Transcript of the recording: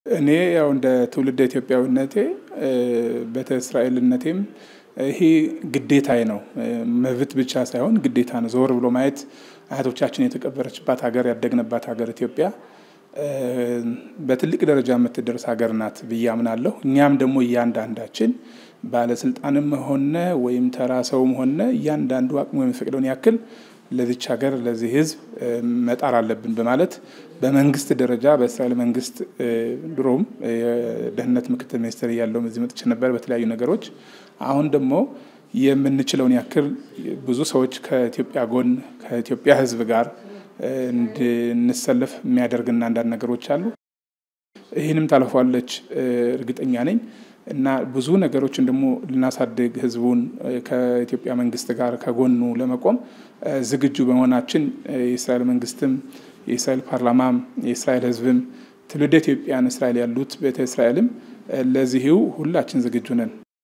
እኔ ያው እንደ ትውልደ ኢትዮጵያዊነቴ ቤተ እስራኤልነቴም ይሄ ግዴታዬ ነው። መብት ብቻ ሳይሆን ግዴታ ነው። ዞር ብሎ ማየት አያቶቻችን የተቀበረችባት ሀገር ያደግንባት ሀገር ኢትዮጵያ በትልቅ ደረጃ የምትደርስ ሀገር ናት ብዬ አምናለሁ። እኛም ደግሞ እያንዳንዳችን ባለስልጣንም ሆነ ወይም ተራ ሰውም ሆነ እያንዳንዱ አቅሙ የሚፈቅደውን ያክል ለዚች ሀገር ለዚህ ሕዝብ መጣር አለብን በማለት በመንግስት ደረጃ በእስራኤል መንግስት ድሮም የደህንነት ምክትል ሚኒስትር እያለሁም እዚህ መጥቼ ነበር በተለያዩ ነገሮች። አሁን ደግሞ የምንችለውን ያክል ብዙ ሰዎች ከኢትዮጵያ ጎን ከኢትዮጵያ ሕዝብ ጋር እንድንሰለፍ የሚያደርግና አንዳንድ ነገሮች አሉ። ይህንም ታልፏለች እርግጠኛ ነኝ እና ብዙ ነገሮችን ደግሞ ልናሳድግ ህዝቡን ከኢትዮጵያ መንግስት ጋር ከጎኑ ለመቆም ዝግጁ በመሆናችን የእስራኤል መንግስትም የእስራኤል ፓርላማም የእስራኤል ህዝብም ትውልደ ኢትዮጵያን እስራኤል ያሉት ቤተ እስራኤልም ለዚሁ ሁላችን ዝግጁ ነን።